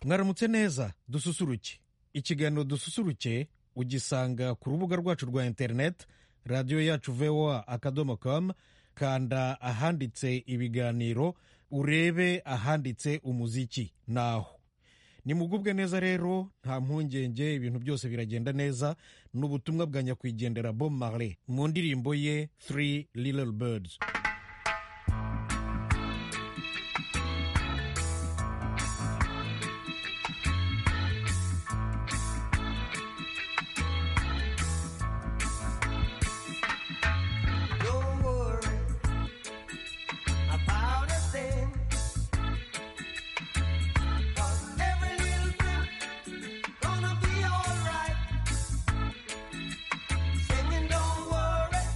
mwaramutse neza dususuruke ikiganiro dususuruke ugisanga ku rubuga rwacu rwa interineti radiyo yacu voa akadomo kamu kanda ahanditse ibiganiro urebe ahanditse umuziki naho nimugubwe neza rero nta mpungenge ibintu byose biragenda neza ni ubutumwa bwa nyakwigendera bob marley mu ndirimbo ye three little birds Don't worry about a thing. 'Cause every little thing gonna be alright. Singing, don't worry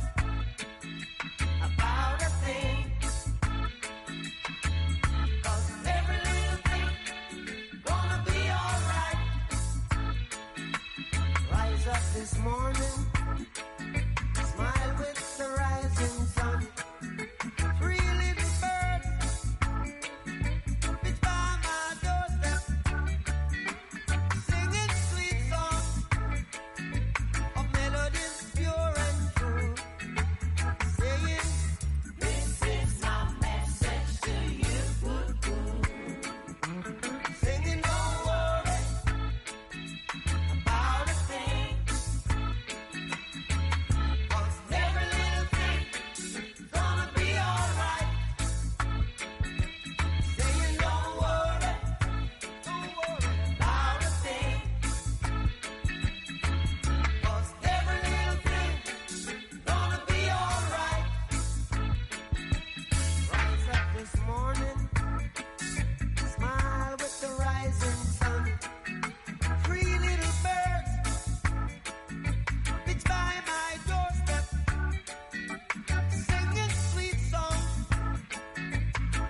about a thing. 'Cause every little thing gonna be alright. Rise up this morning. Smile with the rising sun. Three little birds beat by my doorstep, singing sweet songs of melodies pure and true. Saying, "This is my message to you." Singing, "Don't worry about a thing." Cause every little thing's gonna be alright. Saying don't worry, don't worry about a thing. 'Cause every little thing's gonna be alright. Rise up this morning, smile with the rising sun. Three little birds it's by my doorstep, singing sweet songs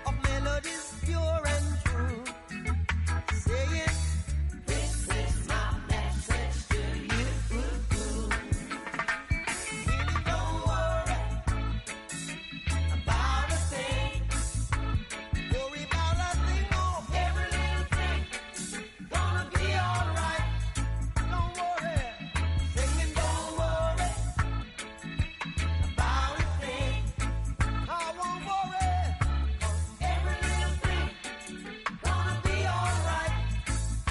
of melodies pure and true, saying, This is my message to you. Really don't worry about a thing. Worry about a thing, oh, every little thing gonna be alright. Don't worry. Singing, don't worry about a thing. I won't worry. 'Cause every little thing gonna be alright. Singing,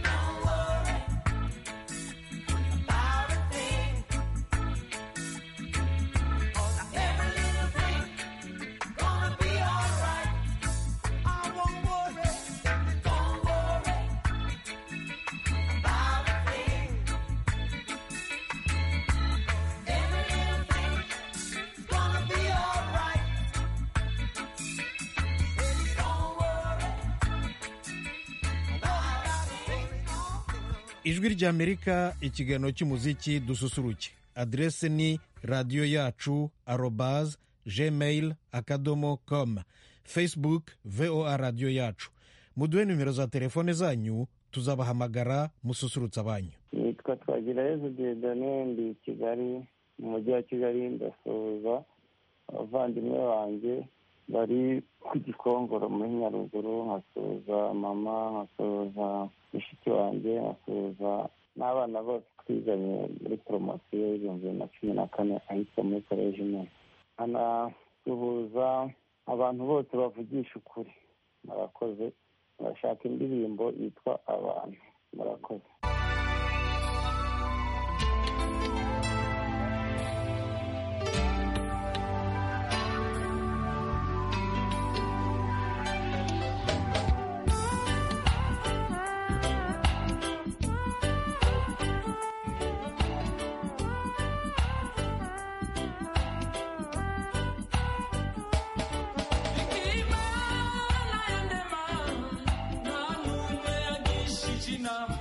don't worry about a thing. 'Cause every little thing gonna be alright. I won't worry. Singing, don't worry about a thing. Every little thing's gonna be alright. Baby, don't worry about a thing. ijwi ry'amerika ikiganiro cy'umuziki dususuruke aderese ni radiyo yacu arobaz gmail akadomo com facebook voa radiyo yacu muduhe nimero za telefone zanyu tuzabahamagara mususurutsa banyu nitwa twagirayezu diedone ndi i kigali mu mujyi wa kigali ndasuhuza abavandimwe banjye bari ku gikongoro muri nyaruguru nkasuhuza mama nkasuhuza mushiki wanjye nkasuhuza n'abana bose twizanye muri poromosiyo y'ibihumbi bibiri na cumi na kane ahitwa muri koleji nini anasuhuza abantu bose bavugisha ukuri murakoze murashaka indirimbo yitwa abantu murakoze Imana ya ndema nta n'umwe yagisha inama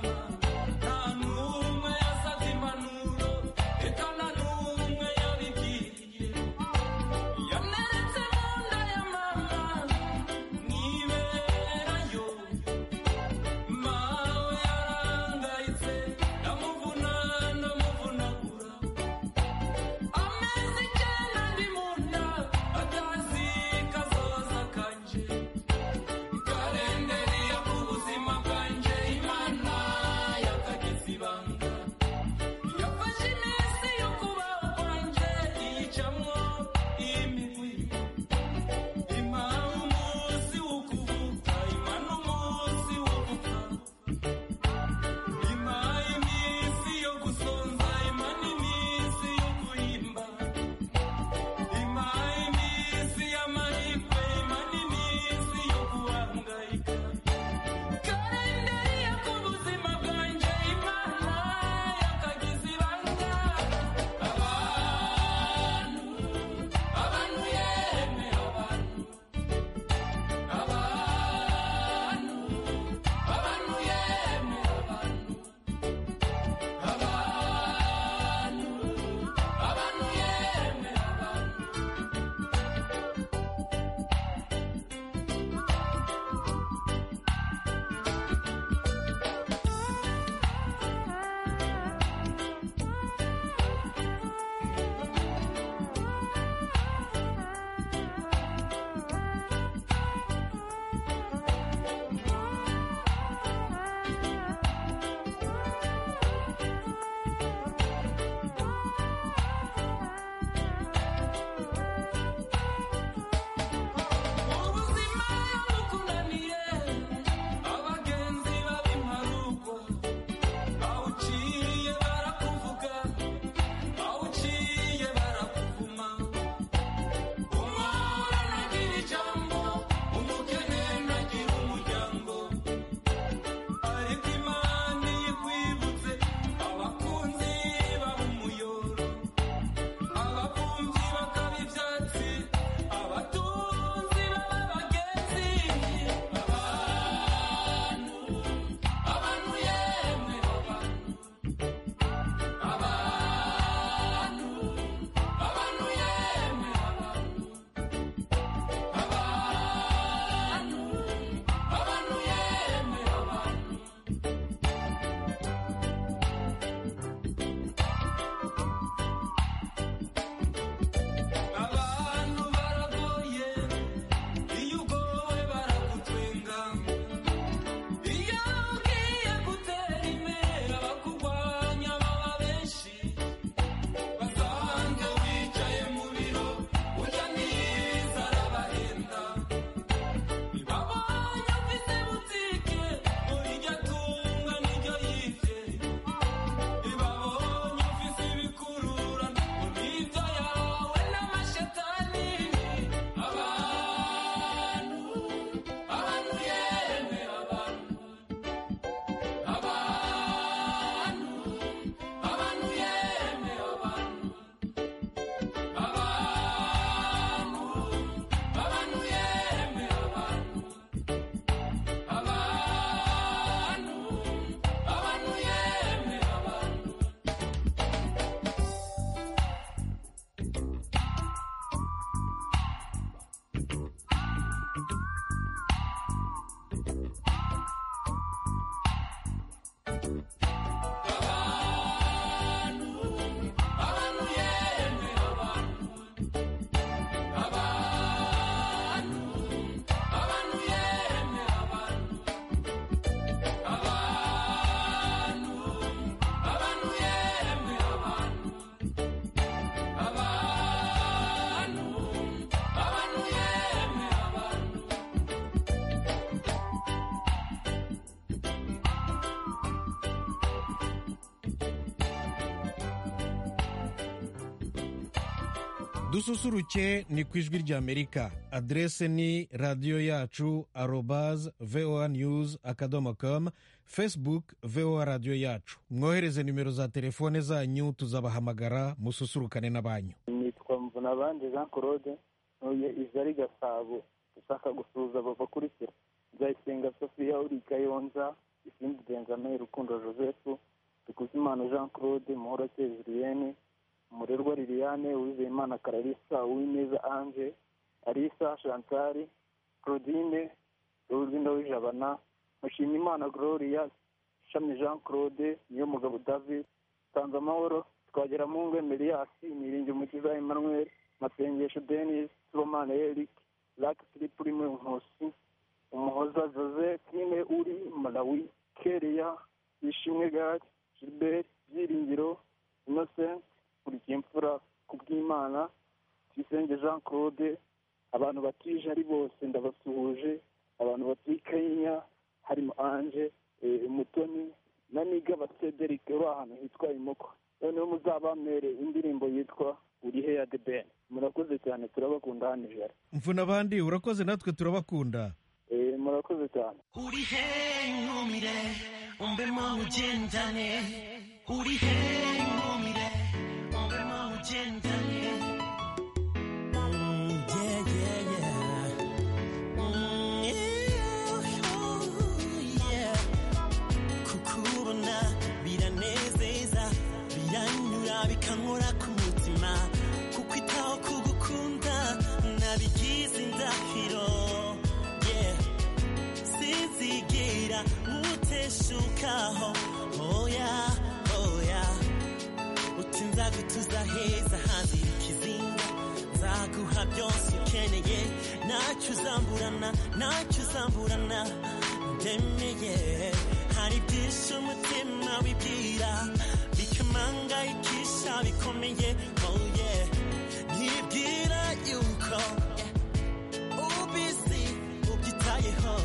dususuruke ni ku ijwi ry'amerika aderese ni radiyo yacu arobaze voa news akadomo kamu facebook voa radiyo yacu mwohereze nimero za telefone zanyu tuzabahamagara mususurukane na banyu nitwa mvuna abandi jean claude ntuye izari gasabo ushaka gusuhuza bava kuri se nzayisenga sofiya uri kayonza isindi benjamin rukundo joseph dukuzimana jean claude muhorakeye julienne umurerwa liliane uwizeyimana kararisa uwineza ange arisa chantal claudine uwirinda w'ijabana mushimiyimana gloria shami jean claude niyo mugabo david tanze amahoro twagera mu ngo emeriyasi niringi umukiza emmanuel masengesho denis turomane eric lak philippe rimwe nkusi umuhoza jose kine uri malawi kereya ishimwe gari gilbert byiringiro innocent kurikiye imfura kubw'imana tuyisenge jean claude abantu batije ari bose ndabasuhuje abantu batuye i kanya harimo anje eh, mutoni na nigaba cederic uri ahantu hitwa imoko noneho muzabamere indirimbo yitwa uri he ya the ben murakoze cyane turabakunda hano ijoro mvuna abandi urakoze natwe turabakunda Eh, murakoze cyane urihe nkumire umbemo ugendane urihe nkumire umbemo ugendane Mm, yeah, yeah, yeah. Mm, yeah, ooh, yeah. kukubona biranezeza biranyura bikankora ku mutima kuko itaho kugukunda nabigize indahiro yeah. sinzigera muteshukaho oya oya uti nzagutuza heza hanzira ikizinga nzaguha byose ukeneye ntacyo uzamburana ntacyo uzamburana ndemeye hari byinshi umutima wibwira bikamangayikisha bikomeye oh yeah nibwira yuko yeah ubisi ubyitayeho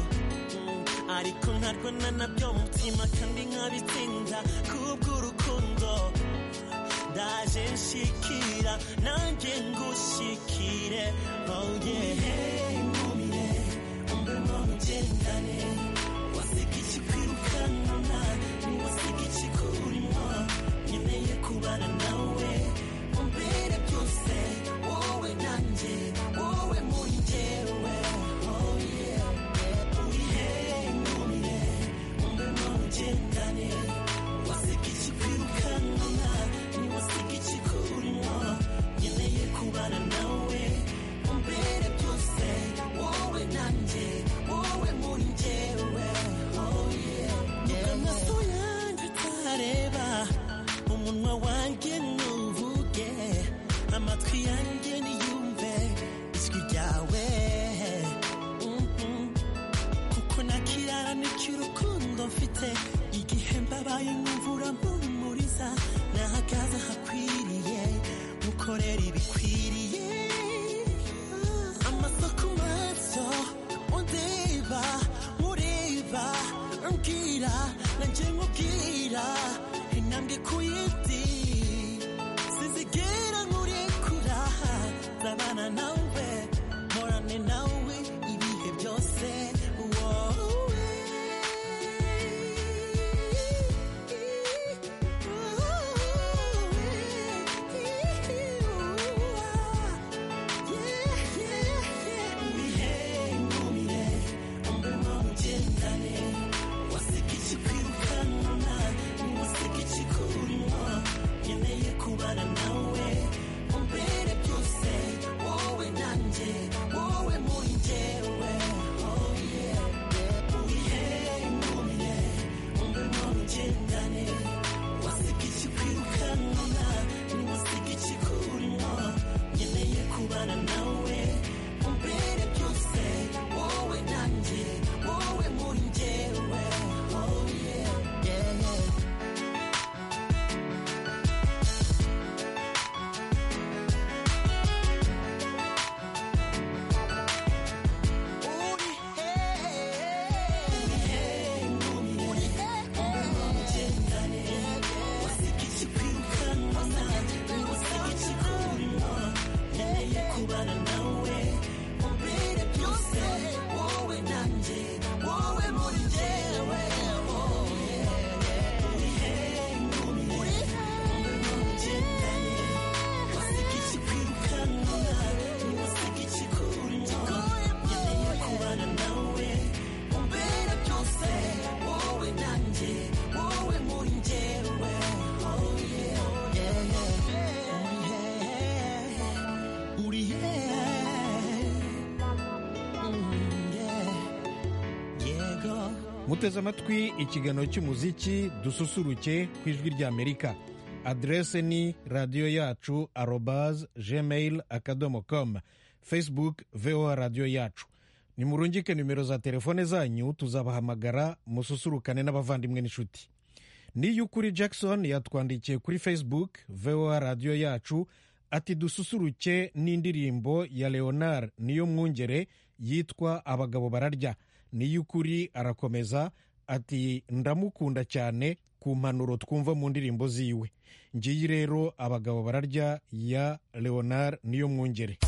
Mm, ariko nkarwana nabyo mu mutima kandi nkabitsinda kubw'urukundo ndaje nshikira nanjye ngushikire oh yeah nkumire umbemo ugendane waseka ikikwirukanana waseka ikikurimwo nkeneye kubana nawe umbere byose wowe nanjye wowe muri njyewe oh yeah urihe nkumire umbemo ugendane waseka ikikwirukanana waseka ikikurimwo nkeneye kubana nawe umbere byose wowe nanjye wowe muri njyewe oh yeah nuko amaso yanjye utareba umunwa wanjye nuvuge amatwi yanjye niyumve ijwi ryawe Mhm. kuko nakirara n'icy'urukundo mfite igihe mbabaye nk'imvura mpumuriza nahagaze ahakwiriye mukorera ibikwiriye amaso ku maso undeba mureba mbwira nanjye nkubwira intambwe ku yindi sizigera nkurekura zabana nawe morane nawe ibihe byose wowe muteze amatwi ikiganiro cy'umuziki dususuruke ku ijwi ry'amerika aderese ni radiyo yacu arobaze gmail akadomo komu facebook voa radiyo yacu nimurungike nimero za telefone zanyu tuzabahamagara mususurukane n'abavandimwe n'inshuti niyukuri jackson yatwandikiye kuri facebook voa radiyo yacu ati dususuruke n'indirimbo ya leonard niyo mwungere yitwa abagabo bararya niyukuri arakomeza ati ndamukunda cyane ku mpanuro twumva mu ndirimbo ziwe ngiyi rero abagabo bararya ya leonard niyo mwungere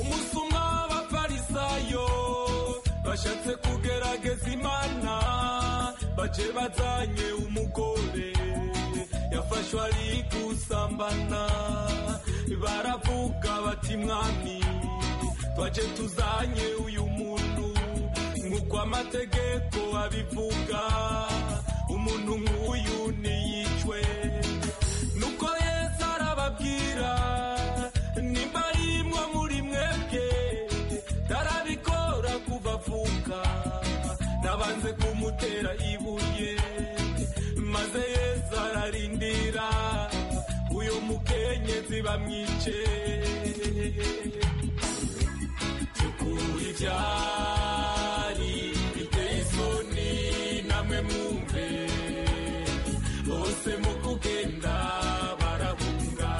umusumwa w'abafarisayo bashatse kugerageza imana baje bazanye umugore yafashwe ari gusambana baravuga bati mwami twaje tuzanye uyu muntu nk'uko amategeko abivuga umuntu nk'uyu ntiyicwe nuko yesu arababwira nimba arimwo muri mwebwe tarabikora kuva avuka nabanze kumutera ibuye maze yesu ararindira uyu mukenyezi bamwice tukura ibyari biteye isoni namwe mwumve bose mu kugenda barahunga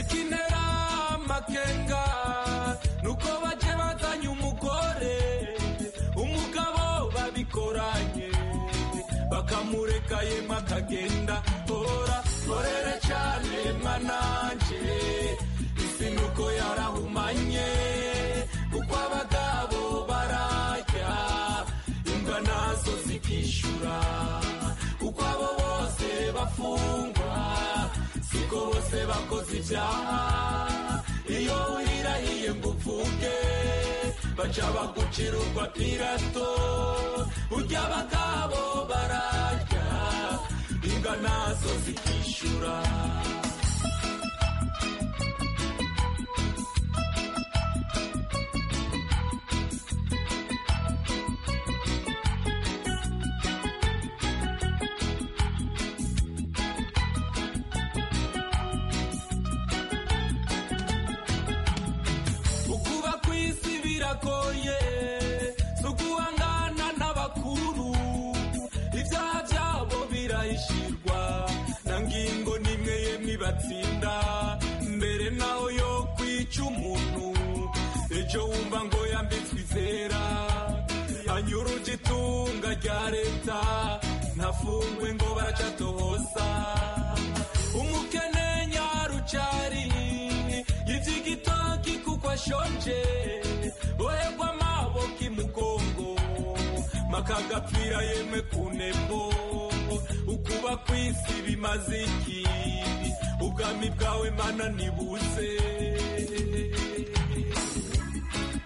ikinera amakenga nuko baje bazanye umugore umugabo babikoranye bakamureka yema akagenda hora horere cyane mwananje isi nuko yarahumanye kuko abagabo barajya imbwa nazo zikishyura kuko abo bose bafungwa siko bose bakoze ibyaha iyo uhirahiye ngo upfuke baca bagucira urwa pirato urya abagabo bararya imbwa nazo zikishyura ukuba kw'isi biragoye si uguhangana n'abakuru ibyaha byabo birahishirwa na ngingo nimwe yemwe ibatsinda mbere naho yo kwica umuntu ejo wumva ngo yambitswe izera anyura itunga rya leta ntafungwe ngo baracatohoza umukene nyarucari yivye igitoki kuko ashonje bohegwa amaboko imugongo makagapfira yemwe ku nembo ukuba kw'isi bimaze iki ubwami bwawe mana nibuze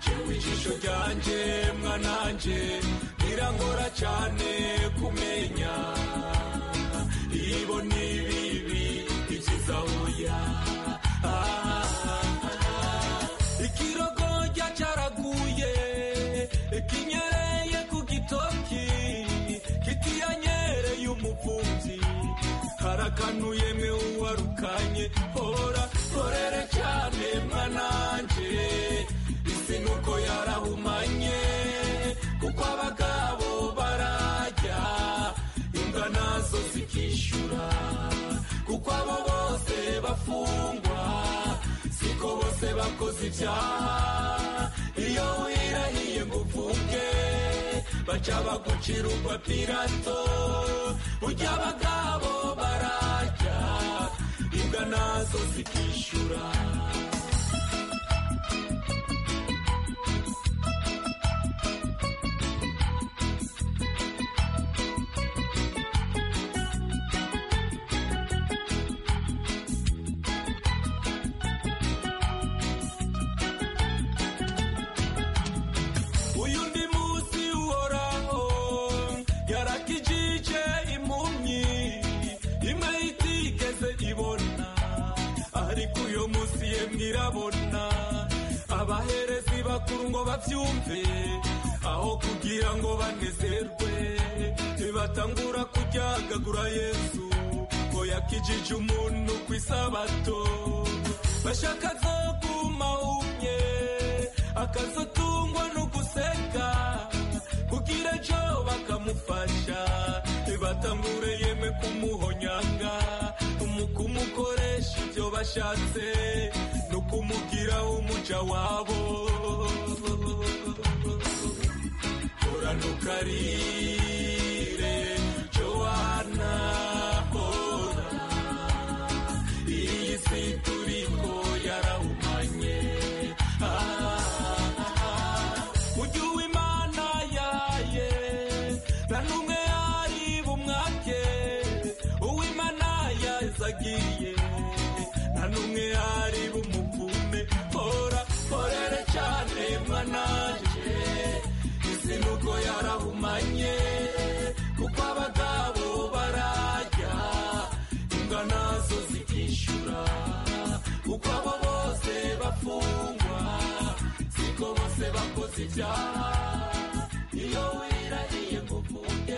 jewe ijisho ryanje mwananje birangora cyane kumenya ibo ni bibi ibyiza oya ikirogorya cyaraguye kinyereye ku gitoki kitiyanyereye umupfubyi harakanuye mwe uwarukanye hora horere cyane mwananje isi nuko yarahumanye kuko abagabo barajya imbwa nazo zikishyura kuko abo bose bafungwa siko bose bakoze ibyaha iyo wirahiye ngo upfuke baca bagucira urwa pirato urya abagabo barajya imbwa nazo zikishyura uyu ndi munsi uhoraho yara ngo babyumve aho kugira ngo banezerwe ntibatangura kuryagagura yesu ko yakijije umuntu ku isabato bashaka azoguma umye akazotungwa no guseka kugira ejo bakamufasha ntibatangure yeme kumuhonyanga mu kumukoresha ibyo bashatse no kumugira umuja wabo horana ukarire jowana hora iyi si turiko yarahumanye ujye uwo imana yaye nta n'umwe yari bumwake uw'imana yazagiye nta n'umwe yari bumukume hora horere cyane mwananje isi nuko yarahumanye kuko abagabo barajya imbwa nazo zikishyura kuko abo bose bafungwa siko bose bakoze ibyaha iyo wirariye ngo uvuge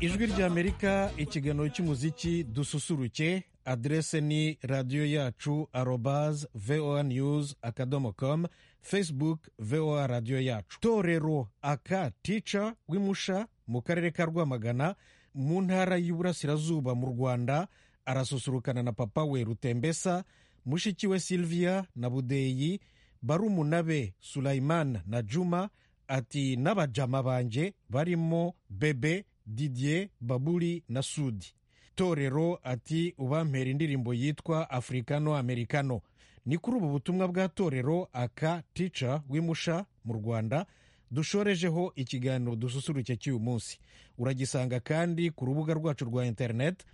ijwi ry'amerika ikiganiro cy'umuziki dususuruke aderese ni radiyo yacu arobaz voa news akadomo com facebook voa radiyo yacu torero aka tica w'imusha mu karere ka rwamagana mu ntara y'uburasirazuba mu rwanda arasusurukana na papa we rutembesa mushiki we silvia na budeyi barumuna be sulaimana na juma ati n'abajama banje barimo bebe didier baburi na sudi torero ati ubampera indirimbo yitwa afurikano amerikano ni kuri ubu butumwa bwa torero aka tica w'imusha mu rwanda dushorejeho ikiganiro dususuruke cy'uyu munsi uragisanga kandi ku rubuga rwacu rwa interineti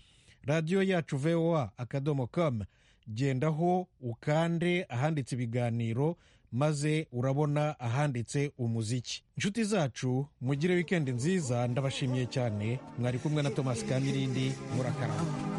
radiyo yacu voa akadomo com gendaho ukande ahanditse ibiganiro maze urabona ahanditse umuziki inshuti zacu mugire wikendi nziza ndabashimiye cyane mwari kumwe na tomasi kamirindi murakaramba